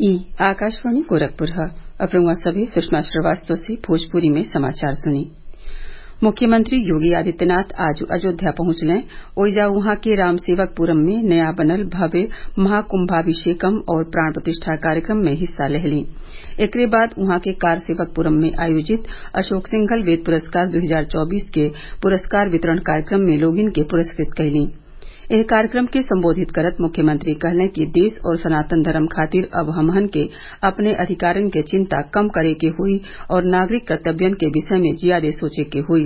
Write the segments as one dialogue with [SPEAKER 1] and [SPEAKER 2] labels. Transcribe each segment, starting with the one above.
[SPEAKER 1] ई आकाशवाणी गोरखपुर ह अब रउआ सभे सुषमा श्रीवास्तव से भोजपुरी में समाचार सुनी मुख्यमंत्री योगी आदित्यनाथ आज अयोध्या पहुंचले ओइजा उहाँ के रामसेवकपुरम में नया बनल भव्य महाकुम्भाभिषेकम और प्राण प्रतिष्ठा कार्यक्रम में हिस्सा लेहलीं एकरे बाद उहाँ के कारसेवकपुरम में आयोजित अशोक सिंघल वेद पुरस्कार दू हजार चौबीस के पुरस्कार वितरण कार्यक्रम में लोगिन के पुरस्कृत कइलीं एह कार्यक्रम के संबोधित करत मुख्यमंत्री कहलें कि देश और सनातन धर्म खातिर अब हमहन के अपने अधिकारन के चिंता कम करे के होई और नागरिक कर्तव्यन के विषय में जियादे सोचे के होई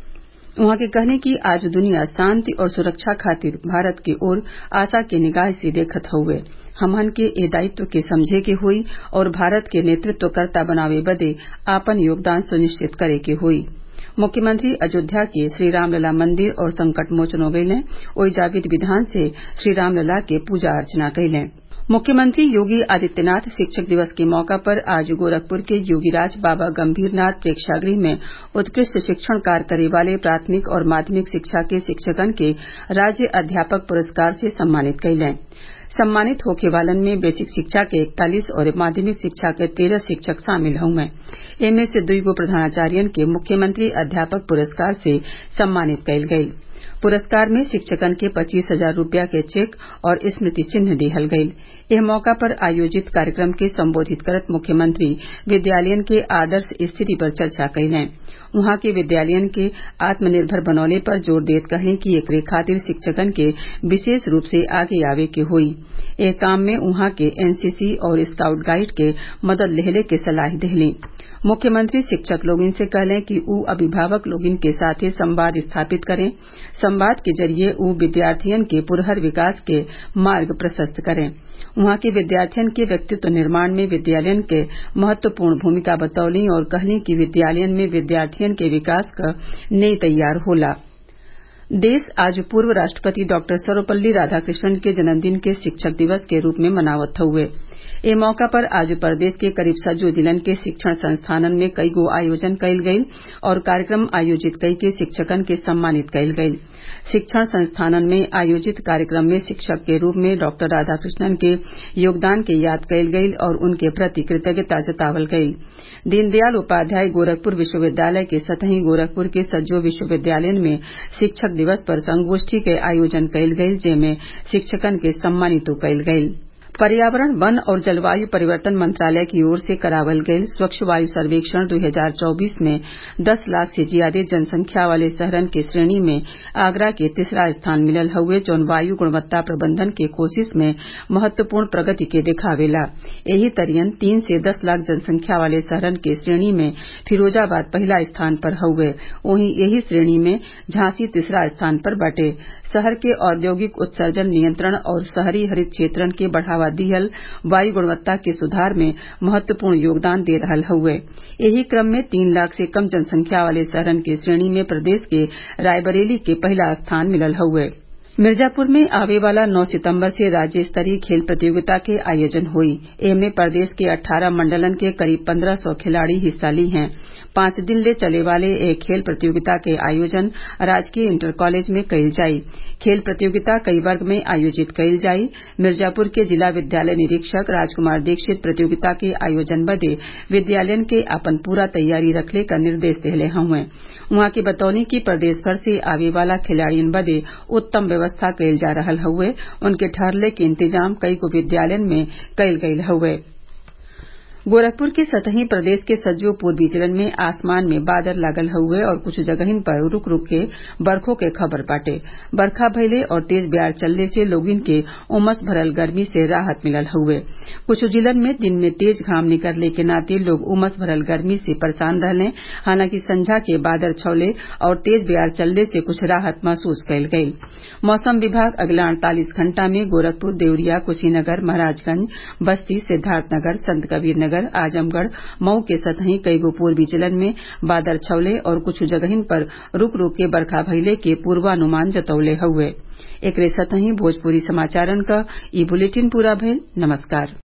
[SPEAKER 1] उहाँ के कहलें कि आज दुनिया शांति और सुरक्षा खातिर भारत की ओर आशा के निगाह से देखत हउवे हमहन के ए दायित्व के समझे के होई और भारत के नेतृत्वकर्ता बनावे बदे आपन योगदान सुनिश्चित करे के होई मुख्यमंत्री अयोध्या के श्रीरामलला मंदिर और संकट मोचन गइलें ओइजा विधि विधान से श्रीरामलला के पूजा अर्चना कइलें मुख्यमंत्री योगी आदित्यनाथ शिक्षक दिवस के मौका पर आज गोरखपुर के योगीराज बाबा गंभीरनाथ प्रेक्षागृह में उत्कृष्ट शिक्षण कार्य करे वाले प्राथमिक और माध्यमिक शिक्षा के शिक्षकन के राज्य अध्यापक पुरस्कार से सम्मानित कइलें सम्मानित होखे वालन में बेसिक शिक्षा के इकतालीस और माध्यमिक शिक्षा के तेरह शिक्षक शामिल हउवे एमे से दुईगो प्रधानाचार्यन के मुख्यमंत्री अध्यापक पुरस्कार से सम्मानित कइल गइल पुरस्कार में शिक्षकन के पच्चीस हजार रूपया के चेक और स्मृति चिन्ह दिहल गइल एह मौका पर आयोजित कार्यक्रम के संबोधित करत मुख्यमंत्री विद्यालयन के आदर्श स्थिति पर चर्चा कइलें उहाँ के विद्यालयन के आत्मनिर्भर बनौले पर जोर देत कहलीं कि एकरे खातिर शिक्षकन के विशेष रूप से आगे आवे के होई एह काम में उहाँ के एनसीसी और स्काउट गाइड के मदद लेहले के सलाह देहलीं मुख्यमंत्री शिक्षक लोगिन से कहलें कि उ अभिभावक लोगिन के साथे संवाद स्थापित करें संवाद के जरिये उ विद्यार्थियन के पुरहर विकास के मार्ग प्रशस्त करें उहाँ के विद्यार्थियन के व्यक्तित्व निर्माण में विद्यालयन के महत्वपूर्ण भूमिका बतौलीं और कहलीं कि विद्यालयन में विद्यार्थियन के विकास क नेय तैयार होला देश आज पूर्व राष्ट्रपति डॉक्टर सर्वपल्ली राधाकृष्णन के जन्मदिन के शिक्षक दिवस के रूप में मनावत हउवे ए मौका पर आज प्रदेश के करीब सज्जो जिलन के शिक्षण संस्थानन में कईगो आयोजन कइल गइल और कार्यक्रम आयोजित कइके शिक्षकन के सम्मानित कइल गइल शिक्षण संस्थानन में आयोजित कार्यक्रम में शिक्षक के रूप में डॉक्टर राधाकृष्णन के योगदान के याद कइल गइल और उनके प्रति कृतज्ञता जतावल गइल दीनदयाल उपाध्याय गोरखपुर विश्वविद्यालय के सतही गोरखपुर के सज्जो विश्वविद्यालयन में शिक्षक दिवस पर संगोष्ठी के आयोजन कइल गइल जेमे शिक्षकन के सम्मानितो कइल गइल पर्यावरण वन और जलवायु परिवर्तन मंत्रालय की ओर से करावल गयल स्वच्छ वायु सर्वेक्षण 2024 में 10 लाख से ज्यादा जनसंख्या वाले शहरन के श्रेणी में आगरा के तीसरा स्थान मिलल हउवे जौन वायु गुणवत्ता प्रबंधन के कोशिश में महत्वपूर्ण प्रगति के दिखावेला एही तरियन तीन से दस लाख जनसंख्या वाले शहरन के श्रेणी में फिरोजाबाद पहिला स्थान पर हउवे वहीं एही श्रेणी में झांसी तीसरा स्थान पर बाटे शहर के औद्योगिक उत्सर्जन नियंत्रण और शहरी हरित क्षेत्रन के बढ़ावा दिहल वायु गुणवत्ता के सुधार में महत्वपूर्ण योगदान दे रहल हउवे एही क्रम में तीन लाख से कम जनसंख्या वाले शहरन के श्रेणी में प्रदेश के रायबरेली के पहिला स्थान मिलल हउवे मिर्जापुर में आवे वाला 9 सितंबर से राज्य स्तरीय खेल प्रतियोगिता के आयोजन हुई एमे प्रदेश के 18 मंडलन के करीब 1500 खिलाड़ी हिस्सा ली हैं पांच दिन ले चले वाले एक खेल प्रतियोगिता के आयोजन राजकीय इंटर कॉलेज में कइल जाई खेल प्रतियोगिता कई वर्ग में आयोजित कइल जाई मिर्जापुर के जिला विद्यालय निरीक्षक राजकुमार दीक्षित प्रतियोगिता के आयोजन बदे विद्यालयन के आपन पूरा तैयारी रखले क निर्देश देहले हउवे उहाँ के बतौनी कि प्रदेश भर से आवे वाला खिलाड़ियन बदे उत्तम व्यवस्था कइल जा रहल हउवे उनके ठहरले के इंतजाम कईगो विद्यालयन में कइल गइल हउवे गोरखपुर के सतही प्रदेश के सज्जो पूर्वी जिलन में आसमान में बादल लागल हउवे और कुछ जगहिन पर रूक रूक के बरखो के खबर बाटे बरखा भइले और तेज ब्यार चलले से लोगिन के उमस भरल गर्मी से राहत मिलल हउवे कुछ जिलन में दिन में तेज घाम निकलले के नाते लोग उमस भरल गर्मी से परेशान रहले हालांकि संझा के बादल छौले और तेज ब्यार चलले से कुछ राहत महसूस कइल गइल मौसम विभाग अगला अड़तालीस घंटा में गोरखपुर देवरिया कुशीनगर महराजगंज बस्ती सिद्धार्थनगर संतकबीर नगर आजमगढ़ मऊ के सतही कईगो पूर्वी जिलन में बादल छवले और कुछ जगहिन पर रूक रूक के बरखा भइले के पूर्वानुमान जतौले हउवे एकरे सतही भोजपुरी समाचारन क ई बुलेटिन पूरा भइल नमस्कार